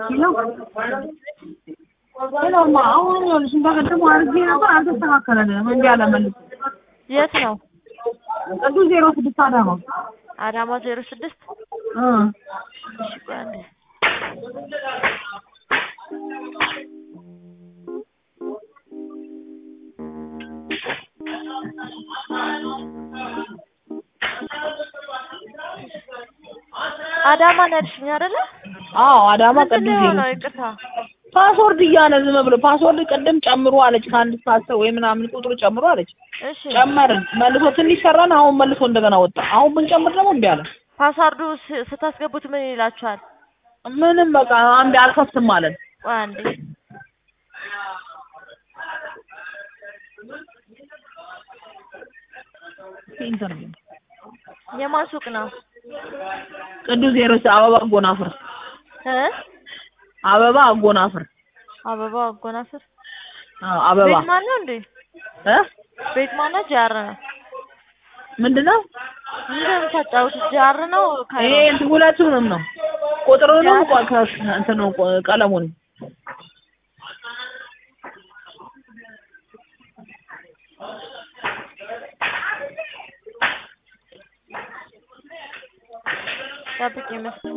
ሌላውማ አሁን ይኸውልሽ እንደቀደሙ አድርጌ ነበር አልተስተካከለልንም። እምቢ አለ መልሶ። የት ነው? ቅዱስ ዜሮ ስድስት አዳማ አዳማ ዜሮ ስድስት እ እሺ ቆይ አንዴ አዳማ ነው ያልሽኝ አይደለ? አዎ አዳማ ምንድን ቅዱስ ነው ዜሮ የሆነው? ስድስት ይቅርታ ፓስወርድ እያለ ዝም ብሎ ፓስወርድ ቅድም ጨምሮ አለች ከአንድ እስከ አስር ወይ ምናምን ቁጥሩ ጨምሮ አለች። እሺ ጨመርን መልሶ ትንሽ ሰራን። አሁን መልሶ እንደገና ወጣ። አሁን ብንጨምር ደግሞ እምቢ አለ። ፓስዋርዱ ስ- ስታስገቡት ምን ይላችኋል? ምንም በቃ አንድ አልከፍትም አለን። ቆይ አንዴ ኢንተርቪው የማን ሱቅ ነው? ቅዱስ ዜሮ ስድስት አበባ አጎናፍር እ አበባ አጎናፍር አበባ አጎናፍር አዎ አበባ ቤት ማን ነው እንዴ? እ ቤት ማን ነው? ጃር ነው። ምንድነው ምንድን ነው የምታጫውቱት? ጃር ነው ካይሮ? ይሄ እንትን ሁለቱንም ነው ቁጥሩንም ቆ- ከ- እንትን ነው ቆ- ቀለሙን ጠብቂ መስሎኝ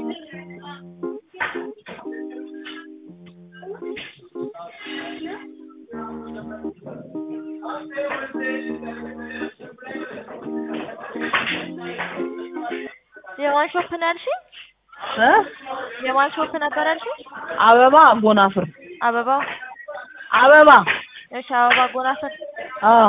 የማን ሾፕ ነው ያልሽኝ? እ የማን ሾፕ ነበር ያልሽኝ? አበባ አጎናፍር አበባው አበባ እሺ፣ አበባ አጎናፍር አዎ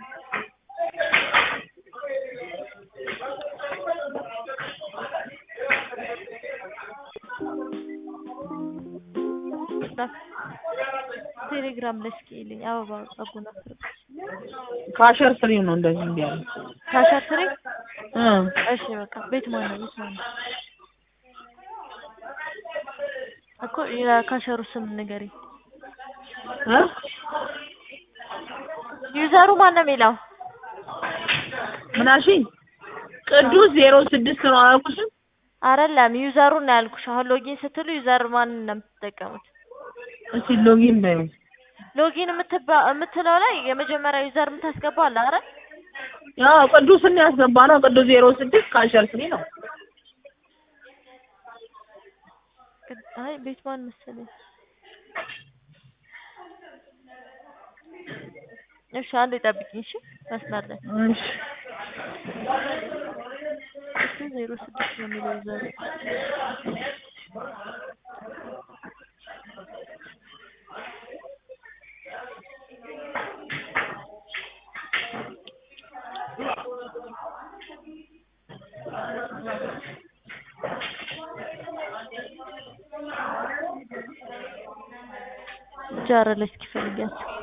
ቴሌግራም ላይ እስኪ ይልኝ አበባ አጎናፍር ካሸር ስሪው ነው እንደዚህ እንዲህ ያለ ካሸር ስሪ እ እሺ በቃ ቤት ማን ነው? ቤት ማን ነው? እኮ የካሸሩ ስም ንገሪኝ። እ ዩዘሩ ማን ነው የሚለው? ምን አልሽኝ? ቅዱስ ዜሮ ስድስት ነው አላልኩሽም? አይደለም ዩዘሩን ነው ያልኩሽ። አሁን ሎጊን ስትሉ ዩዘር ማን ነው የምትጠቀሙት? እስኪ ሎጊን በይው። ሎጊን የምትባ- የምትለው ላይ የመጀመሪያ ዩዘር የምታስገባው አለ አይደል? ያው ቅዱስን ያስገባ ነው። ቅዱስ ዜሮ ስድስት ካሸር ስሪ ነው። አይ ቤት ማን መሰለኝ። እሺ አንዴ ጠብቂኝ። እሺ መስመር ላይ እሺ እሱ ዜሮ ስድስት ነው የሚለው ዩዘሩ። ጃረ ላይ እስኪ ፈልጊያቸው